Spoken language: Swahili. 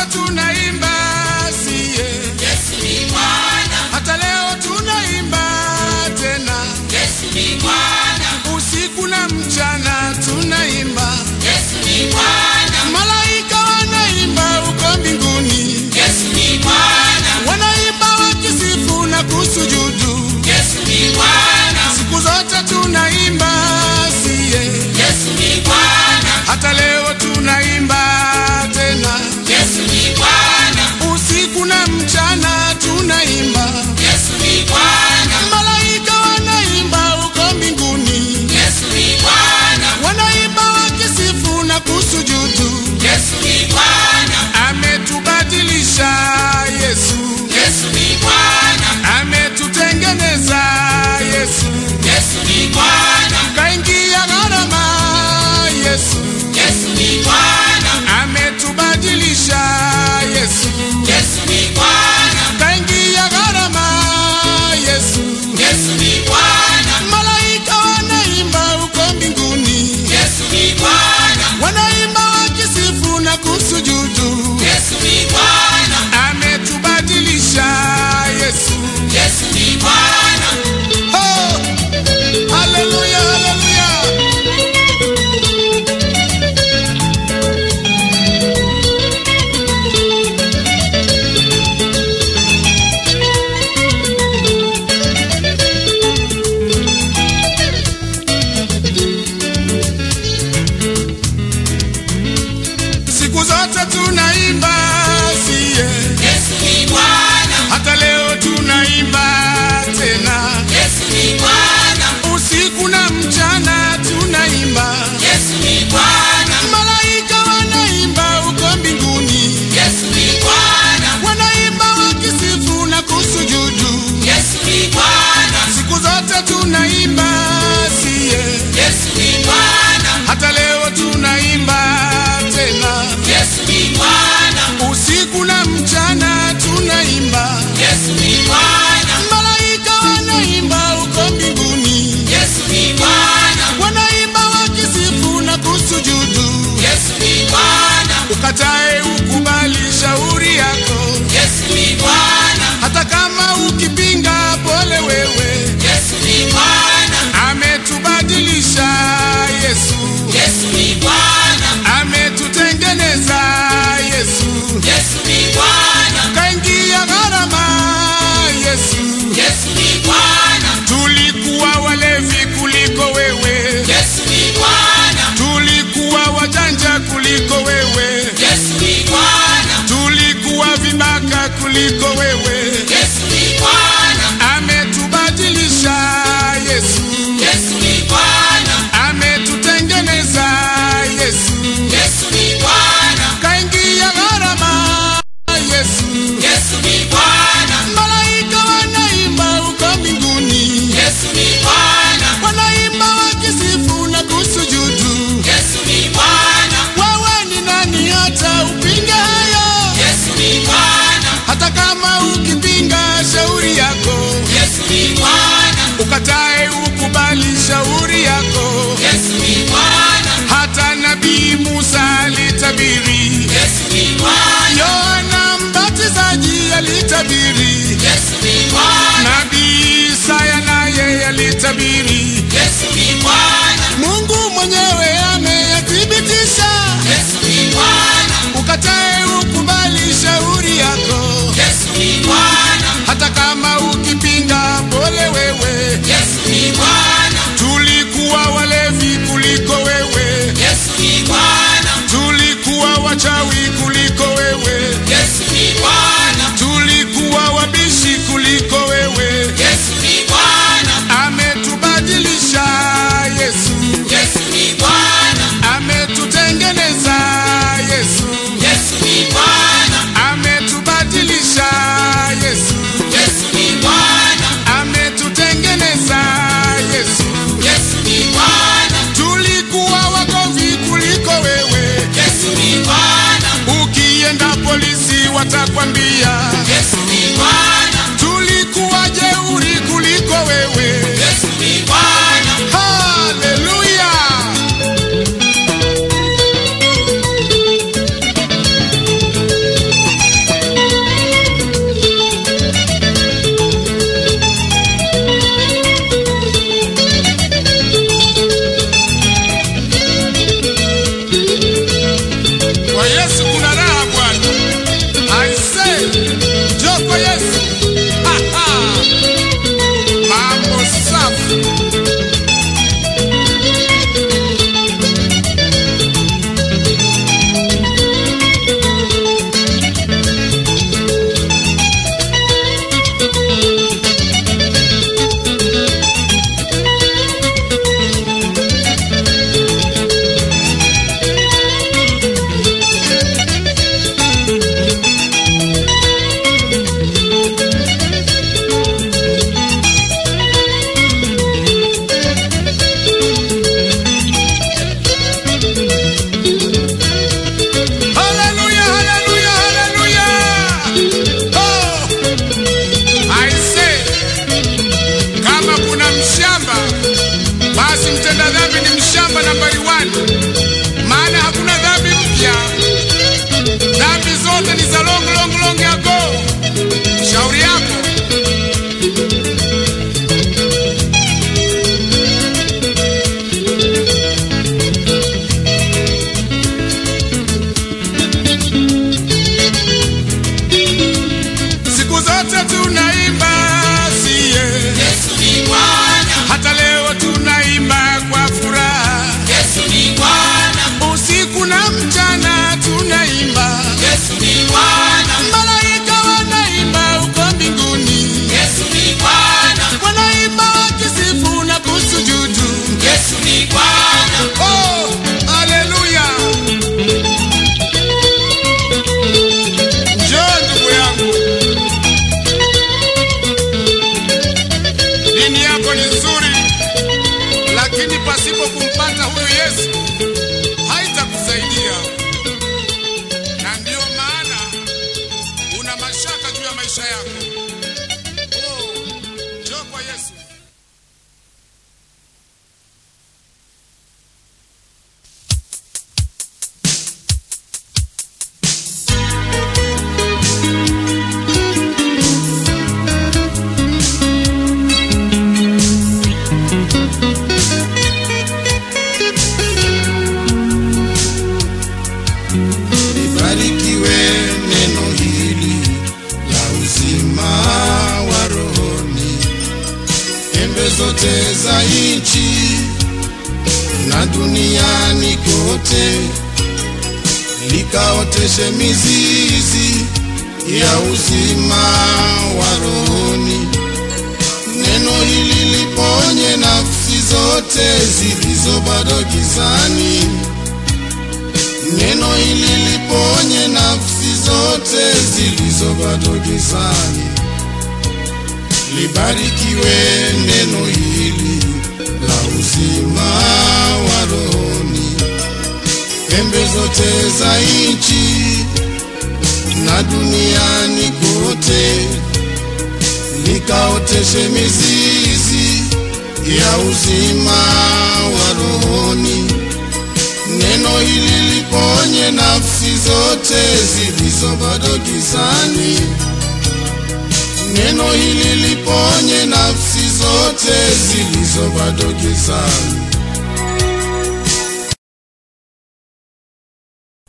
tunaimba siye Yesu ni Bwana, hata leo tunaimba tena Yesu ni Bwana, usiku na mchana tunaimba Yesu ni Bwana, malaika wanaimba huko mbinguni Yesu ni Bwana, wanaimba wakisifu na kusujudu Yesu ni Bwana, siku zote tunaimba siye Yesu ni Bwana, hata leo tunaimba tena Yesu ni Bwana, usiku na mchana tunaimba Yesu ni Bwana, malaika wanaimba huko mbinguni Yesu ni Bwana, wanaimba wakisifu na kusujudu Yesu ni Bwana, ametubadilisha yesu Yesu ni Bwana, ametutengeneza yesu Yesu ni Bwana, kaingia gharama yesu Yesu ni Bwana, ametubadilisha yesu Yesu ni Bwana, kaingia gharama yesu Yesu ni Bwana, malaika wanaimba huko mbinguni Yesu ni Bwana, wanaimba wakisifu na kusujudu Yesu ni Bwana, ametubadilisha yesu Yesu ni Bwana, oh! haleluya haleluya siku zote tunaimba siye Yesu ni Bwana, hata leo tunaimba tena Yesu ni Bwana, usiku na mchana tunaimba Yesu ni Bwana, malaika wanaimba huko mbinguni Yesu ni Bwana, wanaimba wakisifu na kusujudu Yesu ni Bwana, siku zote tunaimba siye Yesu ni Bwana, hata leo tunaimba tena Yesu ni Bwana, usiku na mchana tunaimba Yesu ni Bwana, malaika wanaimba huko mbinguni Yesu ni Bwana, wanaimba wakisifu na kusujudu Yesu ni Bwana, ukatae ukubali shauri yako Yesu ni Bwana, hata kama ukipinga pole wewe Yesu ni Bwana, ametubadilisha yesu Yesu ni Bwana, ametutengeneza yesu Yesu ni Bwana, kaingia gharama yesu Yesu ni Bwana, tulikuwa walevi kuliko wewe Yesu ni Bwana, tulikuwa wajanja kuliko wewe Yesu ni Bwana, tulikuwa vibaka kuliko wewe Yesu ni Bwana, ametubadilisha yesu Yesu ni Bwana, ametutengeneza yesu Yesu ni Bwana, kaingia gharama yesu Yesu ni Bwana, malaika wanaimba huko mbinguni Yesu ni Bwana, wanaimba wakisifu na kusujudu Yesu ni Bwana, wewe ni nani hata upinge hayo Yesu ni Bwana, hata kama ukipinga shauri yako Yesu ni Bwana, ukatae ukubali shauri yako Yesu ni Bwana, hata nabii musa alitabiri Yesu ni Bwana, yohana mbatizaji alitabiri Yesu ni Bwana, nabii isaya naye alitabiri Yesu ni Bwana, mungu mwenyewe ameyathibitisha Yesu ni Bwana, ukatae ukubali shauri yako Yesu ni Bwana, hata kama ukipinga pole wewe Yesu ni Bwana, tulikuwa walevi kuliko wewe Yesu ni Bwana, tulikuwa wachawi kuliko wewe Yesu ni Bwana, tulikuwa wabishi kuliko zote za nchi na duniani kote, likaoteshe mizizi ya uzima wa rohoni. Neno hili liponye nafsi zote zilizo bado gizani. Neno hili liponye nafsi zote zilizo bado gizani. Libarikiwe neno hili la uzima wa rohoni, pembe zote za nchi na duniani kote, likaoteshe mizizi ya uzima wa rohoni. Neno hili liponye nafsi zote zilizo bado gizani. Neno hili liponye nafsi zote zilizo bado gizani.